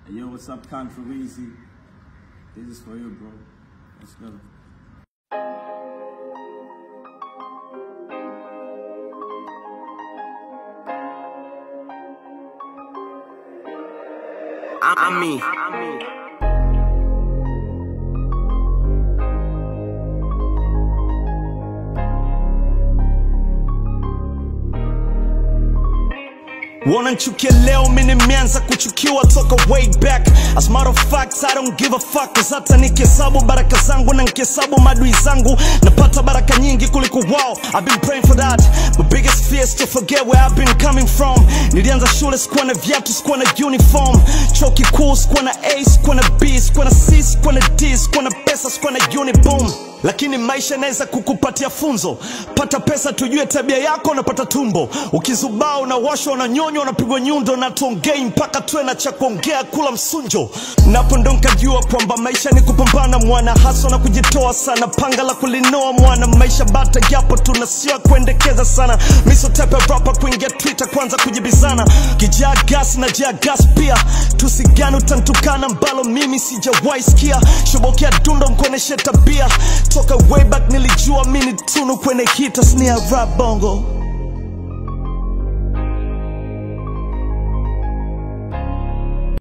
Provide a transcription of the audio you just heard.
Hey, yo, what's up, Contra Weezy? This is for you, bro. Let's go. I'm me. Wananchukia leo mimi nimeanza kuchukiwa toka way back As matter of fact I don't give a fuck Cause hata nikihesabu baraka zangu na nikihesabu madui zangu Napata baraka nyingi kuliko wao I've been praying for that My biggest fear is to forget where I've been coming from Nilianza shule sikuwa na viatu sikuwa na uniform Chuo kikuu sikuwa na A sikuwa na B sikuwa na C sikuwa na D sikuwa na pesa sikuwa na uniboom lakini maisha inaweza kukupatia funzo. Pata pesa, tujue tabia yako, unapata tumbo. Ukizubaa unawashwa, unanyonywa, unapigwa nyundo, na tuongei mpaka tuwe na cha kuongea, kula msunjo. Napo ndo nkajua kwamba maisha ni kupambana, mwana haswa na kujitoa sana, panga la kulinoa mwana. Maisha bata japo tuna sio ya kuendekeza sana, miso tepe rapa kuingia Twitter kwanza kujibizana, kijaa gas na jaa gas pia, tusigani utantukana mbalo mimi sijawahi sikia, shobokea dundo mkoneshe tabia toka way back nilijua mini tunu kwenye hita snia rap bongo